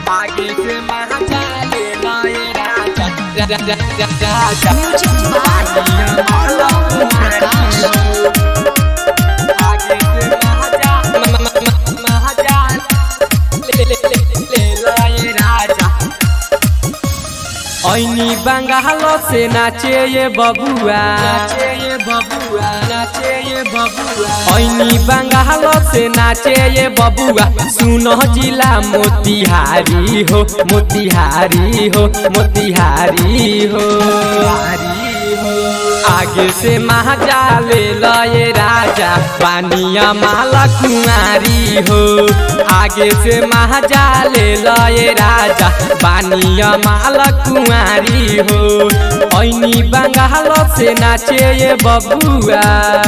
आगे से महाजा ले लाए राजा राजा राजा म्यूजिक बाय प्रकाश आगे से महाजा महाजा ले ले ले ले लाए राजा ऐनी बंगाल से नाचे ये बबुआ नाचे ये बबुआ नाचे ये बबुआ ऐनी बंगाल से नाचे ये बबुआ सुनो जिला मोतिहारी हो मोतिहारी हो मोतिहारी हो आगे से महाजा ले लए राजा पानिया माला कुमारी हो आगे से महाजा ले लए राजा पानिया माला कुमारी हो ऐनी बंगाल से नाचे ये बबुआ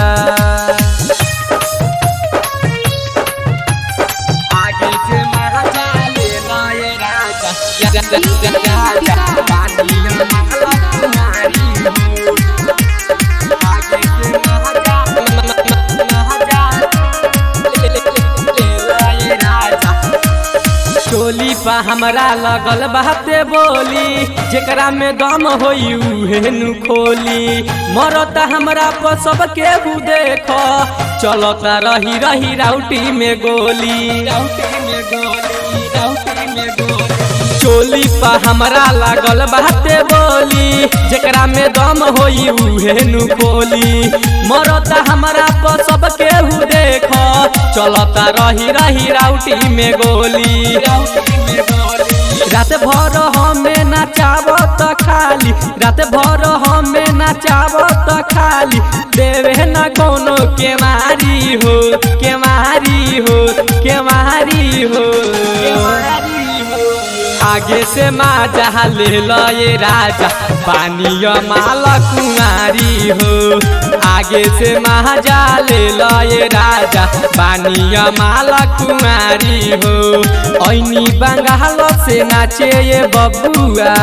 आगे से महाजा ले लए राजा राजा पानिया माला कुमारी हो आगे से महाजा महाजा ले ले ले लए राजा चोली पा हमरा लगल बाते बोली जेकरा में दम होई उहे नु खोली मरता हमरा पर सब केहू देख चलता रही रही राउटी में गोली राउटी में गोली राउटी में गोली चोली पा हमरा लागल बाते बोली जेकरा में दम होई उहे नु खोली मरता हमरा पर सब केहू देख चलता रही रही राउटी में गोली रात भर हमें नचाब त खाली रात भर हमें नचाब त खाली देवे न कोनो के मारी हो के मारी हो के मारी हो आगे से माजा ले लए राजा पानिया माला कुमारी हो आगे से महाजा ले लए राजा पानिया माला कुमारी हो ऐनी बंगाल से नाचे ये बबुआ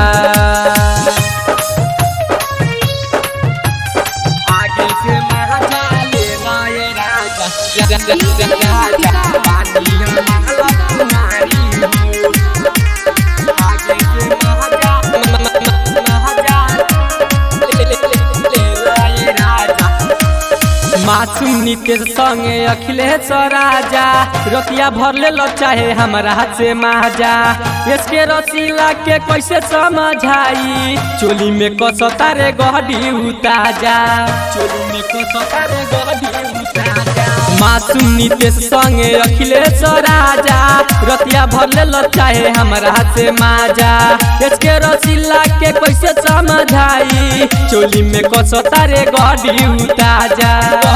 आगे से महाजा ले लए राजा राजा पानिया माला कुमारी हो आगे से महाजा महाजा ले ले ले ले लए राजा मासूम नीतीश संगे अखिलेश राजा रतिया भर ले लो चाहे हमरा से माजा इसके रसीला के कैसे समझाई चोली में कसता रे गहडी उताजा चोली में कसता रे गहडी उताजा मासूम नीतीश संगे अखिलेश राजा रतिया भर ले लो चाहे हमरा से माजा इसके रसीला के कैसे समझाई चोली में कसता रे गहडी उताजा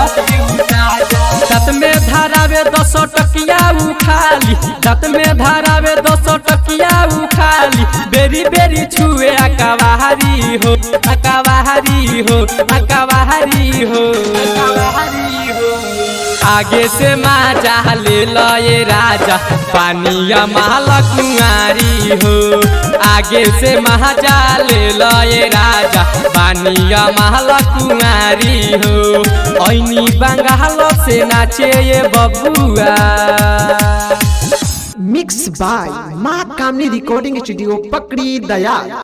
दत में धारावे दस टकिया उखाली दत में धारावे दस टकिया उखाली बेरी बेरी छुए अकवाहारी हो अकवाहारी हो अकवाहारी हो आगे से माजा ले लए राजा पानिया माला कुमारी हो आगे से महाजा ले लए राजा पानिया माला कुमारी हो ऐनी बंगाल से नाचे ये बबुआ मिक्स बाय माँ कामनी रिकॉर्डिंग स्टूडियो पकड़ी दया